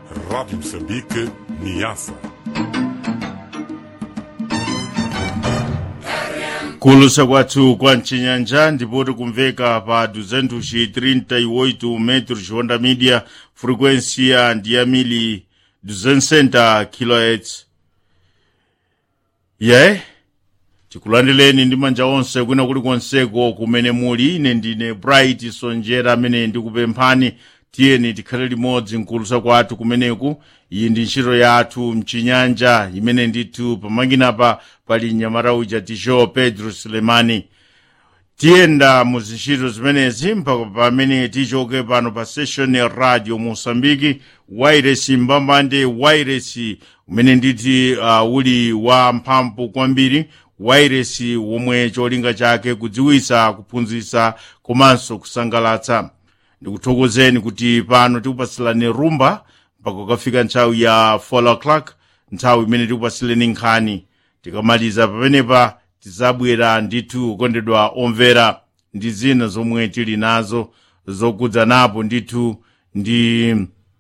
Rádio Moçambique, Niassa. kulusa kwathu kwa mchinyanja ndipo tikumveka pa 238 metros honda media frequência ndi ya mili 260 kHz ye tikulandireni ndi manja onse kwina kulikonseko kumene muli ine ndine bright sonjera amene ndikupemphani tiyeni tikhale limodzi mkulusa kwathu kumeneku iyi ndi ntchito yathu mchinyanja imene ndithu pamanginapa pali mnyamata uja tisho pedro sulemani tiyenda mu zintchito zimenezi mpaka pamene tichoke pano pa session ya radio mosambiki wairesi mbambande wairesi umene nditi uh, uli wa mphamvu kwambiri wairesi womwe cholinga chake kudziwisa kuphunzitsa komanso kusangalatsa ndikuthokozeni kuti pano tikupasilani rumba mpaka kukafika nthawi ya 4 o'clock nthawi imene tikupasileni nkhani tikamaliza pamenepa tizabwera ndithu kukondedwa omvera ndi zina zomwe tili nazo zokudzanapo ndithu ndi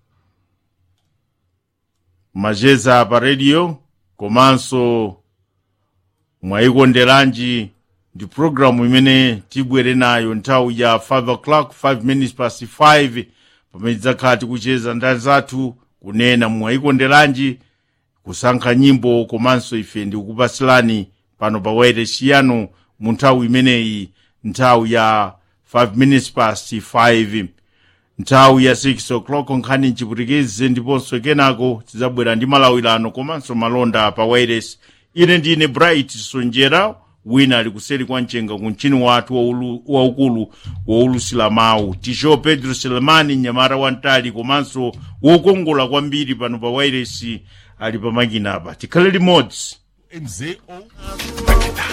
macheza pa radio komanso mwayikonderanji ndi programu imene tibwere nayo nthawi ya 5 o'clock 5 minutes past 5 pamene tidzakhala tikucheza ndani zathu kunena mwayikonderanji kusankha nyimbo komanso ife ndikukupasilani pano pa wairesi yanu mu nthawi imeneyi nthawi ya 5 minutes past 5 nthawi ya 6 o'clock nkhani mchiputikizi ndiponso kenako tidzabwera ndi malawirano komanso malonda pa wairesi ine ndine bright sonjera wina ali kuseri kwa mchenga ku mchini wathu waulu- waukulu woulusila mawu tisho pedro selemani mnyamata wamtali komanso wokongola kwambiri pano pa wairesi ali pamakina apa tikhale limodzi MZO.